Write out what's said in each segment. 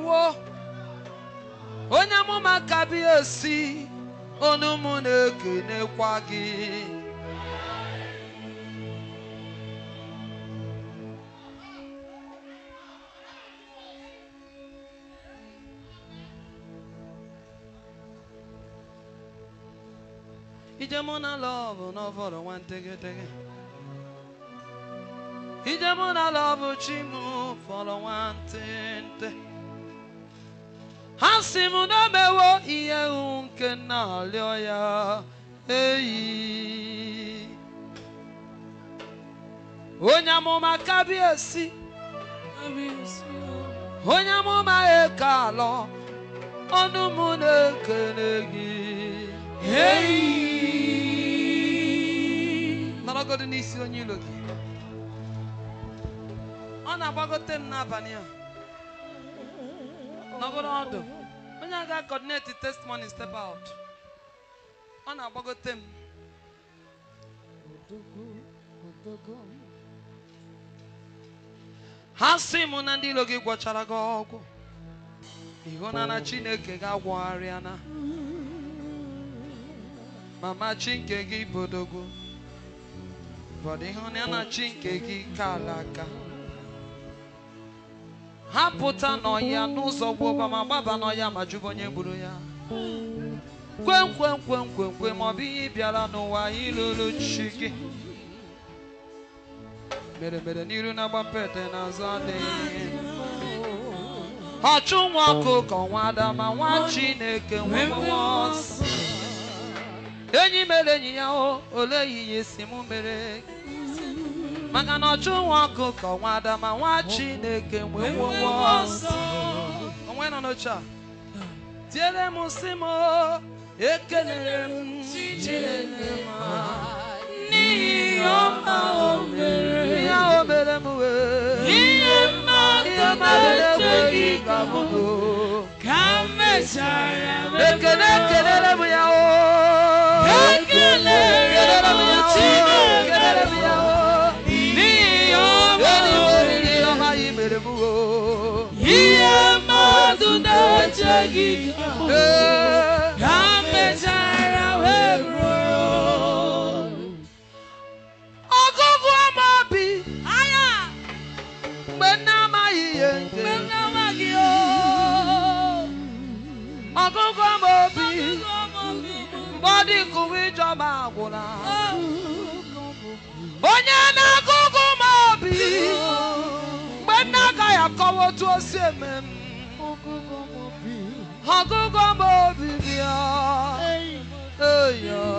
ewo onye amụma ka bịa esi onu m na-ekenekwa gị ije mụ na lọvụ n'ọfọrọ nwantegedege ije mụ na lọvụ chi m fọrọ nwantịntị ha si m na mewo ihe hụ nke na-arịọ ya eyi onye amụma kabiesi onye amụma eke alọ ọnụ m na-ekele gị nọrọgodo n'isi onye ilo gị ọ na-agbagote m n'abalị a nọgoro ọdụ onye a ga-coordinate testimony step out ọ na-agbagote m ha sị m na ndị ilo gị gwọchara gị ọgwụ ịhụnana chineke ga-agwọgharịa na mama chi nke gị bodogo bọdụ ịhụnana chi nke gị kala aka ha pụta n'ọhịa n'ụzọ gwụba ma gbaba n'ọhịa ma jụba onye gburu ya kwem kwem kwem kwem kwem ma ọ bụ ihe ị bịara n'ụwa ịlụlụ chi gị mere mere n'iru na-agba mpete n'azụ adịghị ọchụ nwa ọkụ ka ọnwa adama nwa chineke nwe mmụọ nsọ. enyi mere enyi ya o ole ihe si mụ mere maka na ọchụ nwa ọkụ ka ọnwa adama nwa chineke nwe mmụọ nsọ. onwe nọ n'oche a tiere m si m o, ekelere m chineke ma n'ihi ọma o mere ya o mere m wee Ihe mmadụ ihe mmadụ na-ekweghị na-echeghị ka m bụ ka m mechara ekele ekelere m ya o Ekelere m Ekelere m ya o Chineke. Ekelere m ya o n'ihi ọma Enyi m o oriri ọma yi mere m o ihe mmadụ na-echeghị ka m bụ Ee. ka m mechara wee ruo ọgụgụ ọma obi anya mgbe nne amaghị ihe nke mgbe m na-amaghị o ọgụgụ ọma obi mgbe ọ dị kụwa ijọba agwụla onye na-agụgụ m obi mgbe nne agaghị akọwa otu o si eme m ọgụgụ m obi bịa eya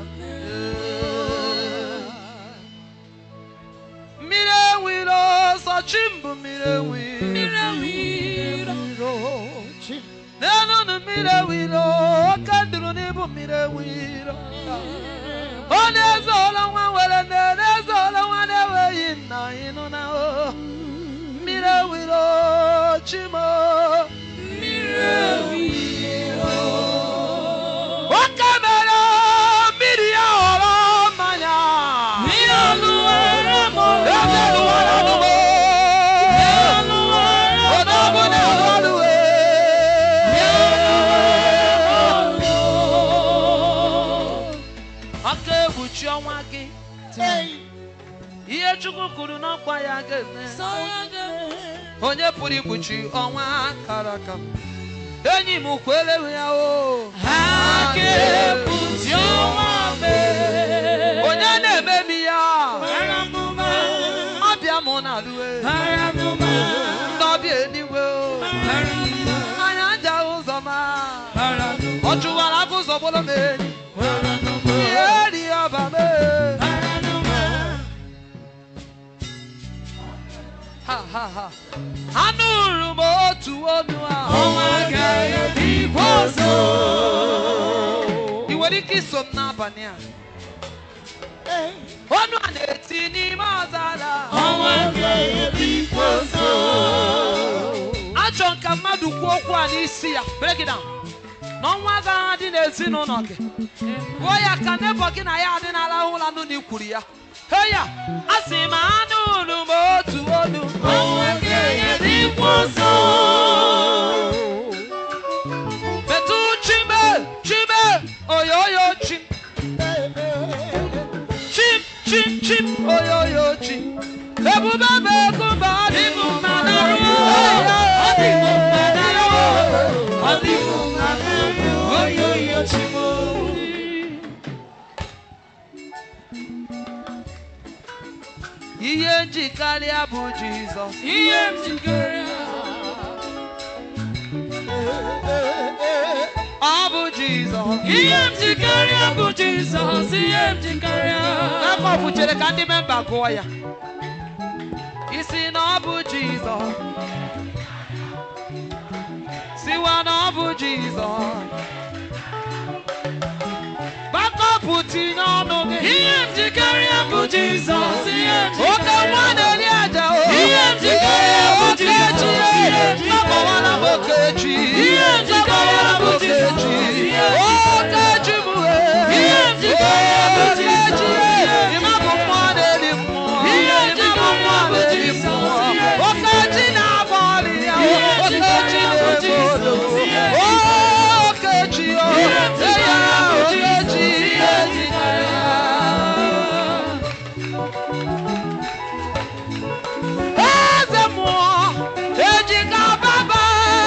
mmiri enwiro sọchi mbụ mmiri enwiro n'elu mmiri ewiro oke nduru n'ibu mmiri ewiro ọ na-eze ụlọ nwa nwere nne na-eze ụlọ nwa na-enweghị nna ịnụ na o mmiri ewiro chimo oke mere mmiri ya ghọrọ mmanya Ihe ọlụwara m ọrụ. emeruwara m o. Odogwu na-arụ ọrụ aka egbuchi ọnwa gị ihe chukwu kwuru n'ọkwa ya ga-eme onye pụrụ ikpuchi ọnwa kara aka enyi m kwelewe ya o Ha ga-ekpuchi ọnwa mee. onye na-emebi ya Bara m ụba. ọbịa mụ na alụwe Bara m ụba. ndị ọbịa eluigwe o Bara m ụba. anya nja ụzọ ma Bara m ụba. ọ chụwara aka ụzọ bụrụ m enyi Bara m ụba. ihe eri ọba mee Bara m ụba. ha ha ha anụrụ m otu onu ahụ Ọnwa ga-ebikwa ọzọ. ị nwere ike iso m n'abalị a onu a na-eti n'ime ọzara Ọnwa ga-ebikwa ọzọ. achọ ka mmadụ kwuo okwu a n'isi ya break it down n'ọnwa agaghị adị n'ezinụlọ gị gụọ ya ka nebọ gị na ya adị n'arahụ ụra nụ na ikwuru ya he ya a sị ma anụrụ m otu onu Ọnwa ga-ebikwa ọzọ. Ebube bụ ebube ọ dị m mma n'arụ. Ọ dị m mma n'arụ. Ọ dị m mma n'arụ. Oyoyo Chimo. Ihe njikarịa bụ Jizọs. Ihe m jikere Ọ bụ Jizọs. Ihe m jikere bụ Jizọs. Ihe m jikere Jacob chere ka ndị memba gụọ ya. Isi na ọ bụ Jizọs. Siwa na ọ bụ Jizọs. Bakọpụ tinye ọnụ gị. Ihe m jikere bụ Jizọs. Ihe m Oke jikere nwa na-eri aja o. Ihe m jikere bụ Jizọs. Ihe m jikere Akọwala m Okechi. Ihe m jikere bụ Jizọs. Okechi. Ihe m jikere Okechi bụ e. Ihe m jikere bụ Jizọs. Okechi. Ịma bụ mmụọ na-eri mmụọ. Ihe m Ịma bụ mmụọ jikere bụ na-eri Jizọs. mmụọ. Ihe m Okechi na-agba ọrị ya. Ihe m Okechi jikere bụ na-ebe Jizọs. odo. Ihe m Okechi o. Ihe m Eya jikere bụ Jizọs. Okechi. Ihe m jikere Eze mmụọ ejika baba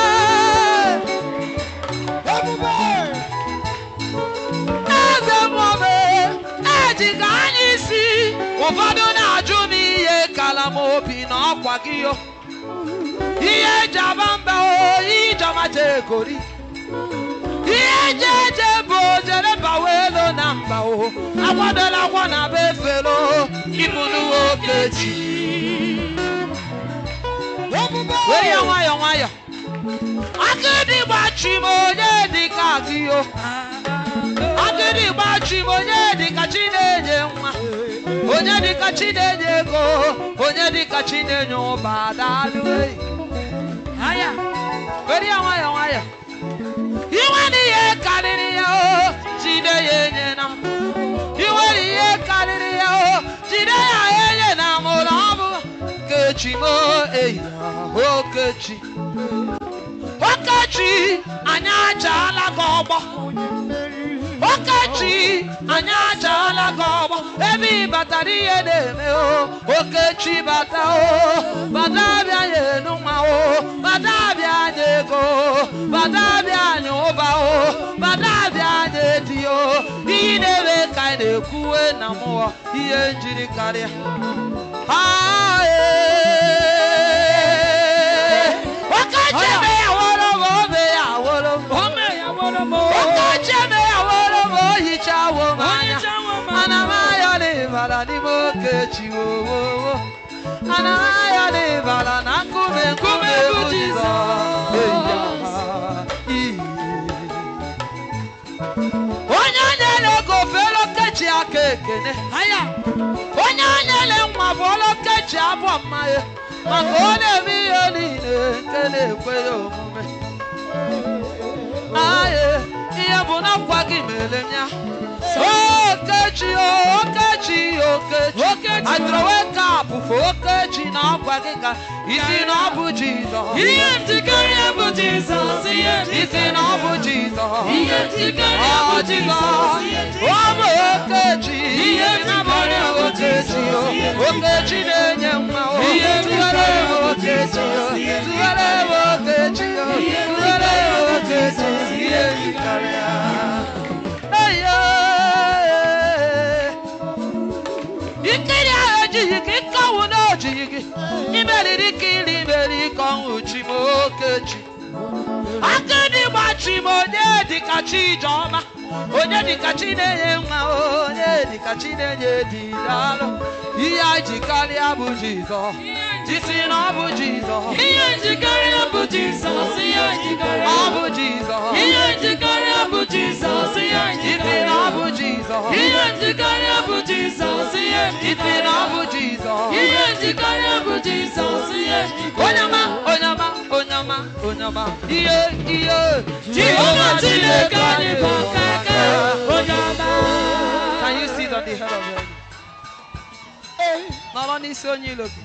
eze mmụọ be ejika anya isi ụfọdụ na-ajụ m ihe kala m obi na ọkwa gị yo ihe eji aba mba o ihe ijọmaja egori ihe eji eje bụ ojere bawa elu na mba o akwadola akwa na be efelo ịbụnuwe okechi were ya nwayọ nwayọ akịdị gbachi m onye dịka gị o akịdị gbachi m onye dịka chi na-enye nwa onye dịka chi na-enye ego onye dịka chi na-enye ụba daalụ eyi aya were ya nwayọ nwayọ inwe na ihe karịrị ya o jide ya enye na m inwere ihe karịrị ya o jide ya enye na m ụlọ ọ bụ kechi m eyi okechi okechi anyị ajaala gị ọgbọ okechi anyị ajaala gị ọgbọ ebe ị batara ihe na-eme o okechi bata o bata bịa ya enu nwa o bata bịa anya ego bata bịa anya ụba o bata bịa anya edi o iyi na-eme ka anyị na-ekwuwe na mmụọ ihe njiri karịa Ah, eh. Okechi eme ya woro m, ome ya woro m. Ome ya woro m. Okechi eme ya woro m, o hichawo m anya. Ohichawo m Ana m ayọ n'ịbara n'ime Okechi wo wo wo. Ana m ayọ n'ịbara na nkume nkume bụ Jizọs. Eya, iyi. Onye nyere ego fere Okechi aka ekene. Aya. onye anyele nwa bụ olokechi abụọ mmanya maka ọ na-eme ihe niile nke na-ekwe ya omume aye ihe bụ na nkwa gị mere m ya okechi okechi okechi Okechi. adrowe kapụ fụ okechi na ọkwa gị ka isi na ọ bụ jizọs Ihe m jikere bụ Jizọs. Ihe m isi na ọ bụ jizọs Ihe m jikere Ọ bụ Jizọs, Jizọs. ọ bụ okechi Ihe ị na-abụrụ ya jikere bụ okechi o Jizọs. okechi na-enye nwa o Ihe tụgharị jikere m bụ okechi o Jizọs. tụgharị m okechi o Ihe tụgharị m jikere bụ okechi Jizọs. ihe jikere ya eyo ikiri ahụ ejighị gị nkọnwụ na ojighị gị imeriri ka iri imeri ka ọnwụ chi m okechi akịdị gbachi m onye dịka chi ijeọma onye dịka chi na-enye nwa onye dịka chi na-enye di daalụ ihe anyị ji karịa bụ jizọs jisi na ọ bụ jizọs Ihe njikere bụ Jizọs. Ihe njikere ọ bụ jizọs Ihe njikere bụ Jizọs. Ihe jisi njikere na ọ bụ jizọs Ihe njikere bụ Jizọs. Ihe jisi na ọ bụ jizọs Ihe njikere bụ Jizọs. Ihe njikere onyama onyama onyama onyama ihe ihe Jehova Chineke anyị bụ keke onye ọma. Can you sit on the head of your Nọrọ n'isi onye ilo gị.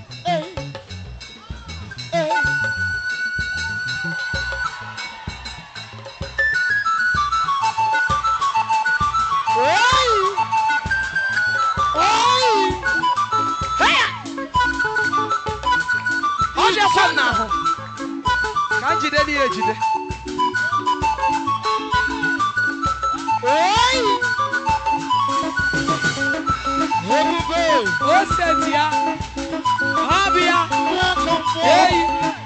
Heya! ka m jide ya ejide Ebube. o seti ya ọ bụ ya Welcome for. eyi